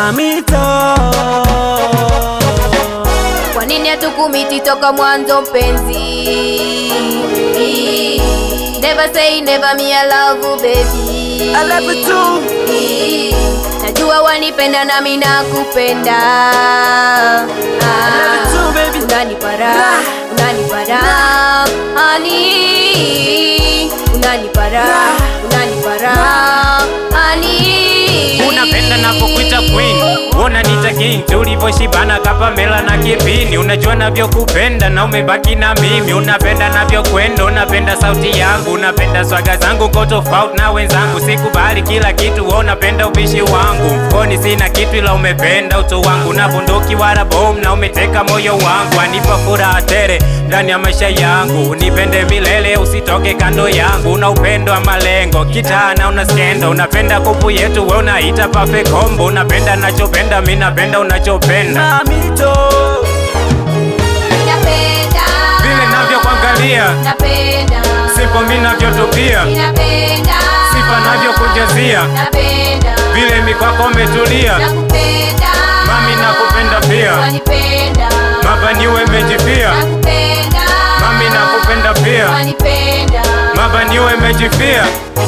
mamito Kwa nini hatukumiti toka mwanzo mpenzi? Never say never me I love you baby. I love you too. Najua wanipenda nami nakupenda. love you too, baby. Unanipara, unanipara, honey. Unanipara, unanipara, honey. Unapenda napokuita queen, unaniita king, tulivyoshibana kapamela na kipini. Unajua navyokupenda na umebaki na mimi, unapenda navyokwenda, unapenda sauti yangu, unapenda swaga zangu, ko tofauti na wenzangu. Sikubali kila kitu, wewe unapenda ubishi wangu. Mfukoni sina kitu, ila umependa utu wangu, na bunduki wala bomu, na umeteka moyo wangu, anipa furaha tele ndani ya maisha yangu. Unipende milele, usitoke kando yangu, una upendo wa malengo, kitana una skendo, unapenda kupu yetu, we unaita perfect combo, unapenda nachopenda, mi napenda unachopenda, mamito Napenda. vile navyokuangalia Napenda. sipo mi navyotupia, Ninapenda. sifa navyokujazia, Napenda. vile mikwako umetulia, Nakupenda. mami nakupenda pia, Wanipenda. mabaniwe mejipia, Nakupenda. mami nakupenda pia, Wanipenda. mabaniwe mejipia.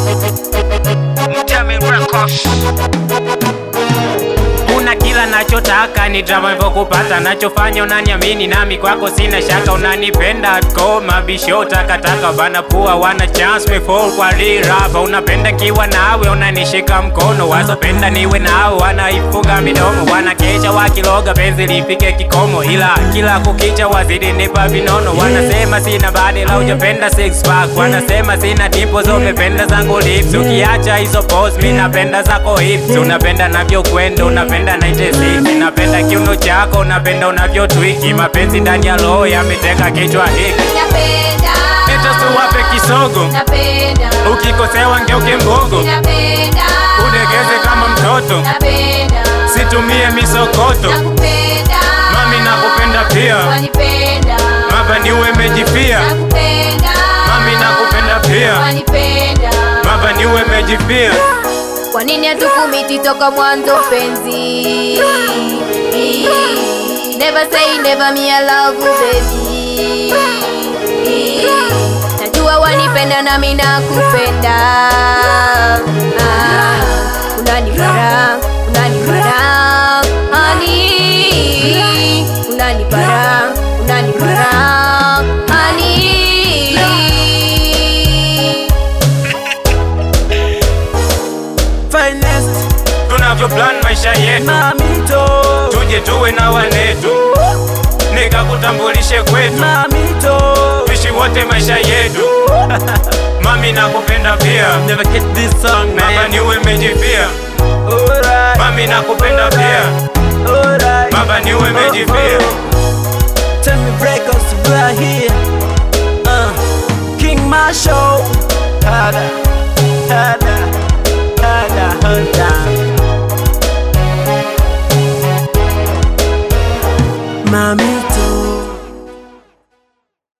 Una kila nachotaka ni drama hivyo kupata nachofanya unaniamini nami kwako sina shaka unanipenda ko mabisho takataka bana pua wana chance me fall kwa lirapa unapenda kiwa nawe unanishika mkono wasopenda niwe nao wanaifunga midomo wanakesha wakiloga penzi lifike kikomo ila kila kukicha wazidi nipa vinono wanasema sina badi la ujapenda six pack wanasema sina dimples umependa zangu lips ukiacha hizo pose mi napenda zako hips unapenda navyokwenda unapenda 96 napenda kiuno chako unapenda unavyotwiki mapenzi ndani ya roho yameteka kichwa hiki Napenda. Eta tuwape kisogo Napenda. ukikosewa ngeuke mbogo Napenda. udegeze kama mtoto Napenda. situmie misokoto Nakupenda. mami nakupenda pia Wanipenda. mabaniwe mejipia Nakupenda. mami nakupenda pia Wanipenda. mabaniwe mejipia Kwa nini hatukumiti toka mwanzo mpenzi? Never say never me I love you baby. Najua wanipenda nami nakupenda. Ah, Unanipara, unanipara, honey. Unanipara, unanipara, honey. finest tunavyo plan maisha yetu mamito tuje tuwe na wanetu nikakutambulishe kwetu mamito tuishi wote maisha yetu mami nakupenda pia never get this song man mabaniwe mejipia alright mami nakupenda pia alright mabaniwe mejipia Tell me breakers we are here uh, King Marshall Hada Hada Hada Hada